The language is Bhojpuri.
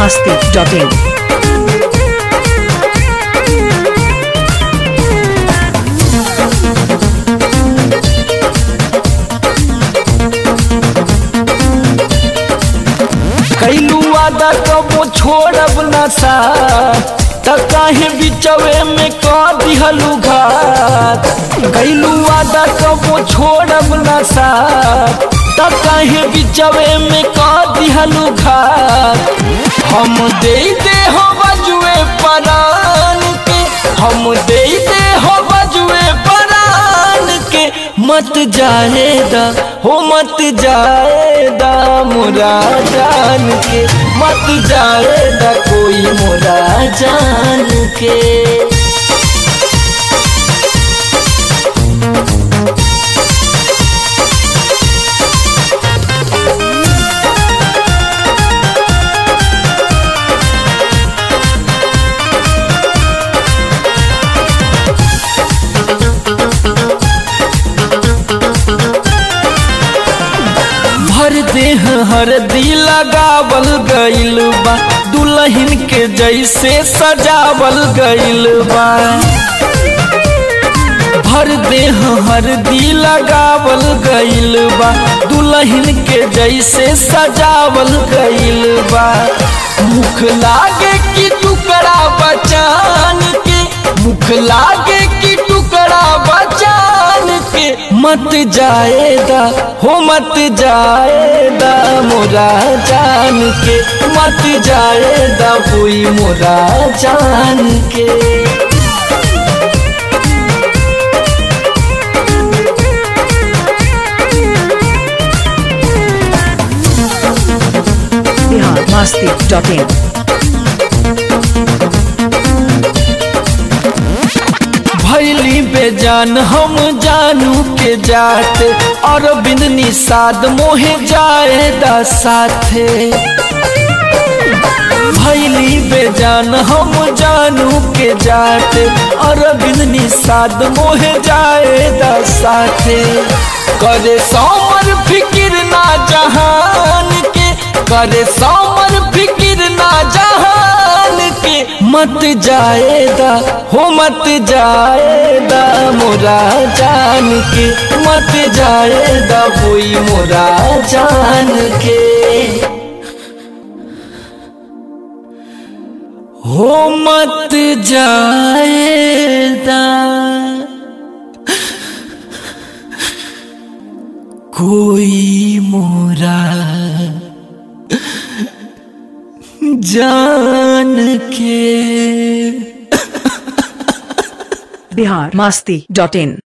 masti.in. कैलू वादा कबो छोड़ब न सा त काहे बिचवे में क दिहलू घात कैलू वादा कबो छोड़ब न सा त काहे बिचवे में क दिहलू घात हम दे दे हो बजुए परान के हम दे दे हो बजुए परान के मत जाएदा हो मत जाएदा मोरा जान के मत जाएदा कोई मोरा जान के भर देह हरदी लगावल गइल बा दुल्हन के जैसे सजावल गइल बा भर देह हरदी लगावल गइल बा दुल्हन के जैसे सजावल गइल बा मुख लागे कि टुकड़ा बचान के मुख लागे कि टुकड़ा बचान के मत जाएदा हो मत जाएदा मोरा जान के मत जाएदा कोई मोरा जान के Bihar masti.in. भैली बेजान हम जानू के जात और बिन निषाद मोहे जाएदा साथे भैली बेजान हम जानू के जात और बिन निषाद मोहे जाएदा साथे करे सोमर फिकिर ना जहान के करे सोमर फिकिर ना जहान के मत जाएदा हो मत जाएदा मोरा जान के मत जाएदा कोई मोरा जान के हो मत जाएदा कोई मोरा जान के Bihar masti.in.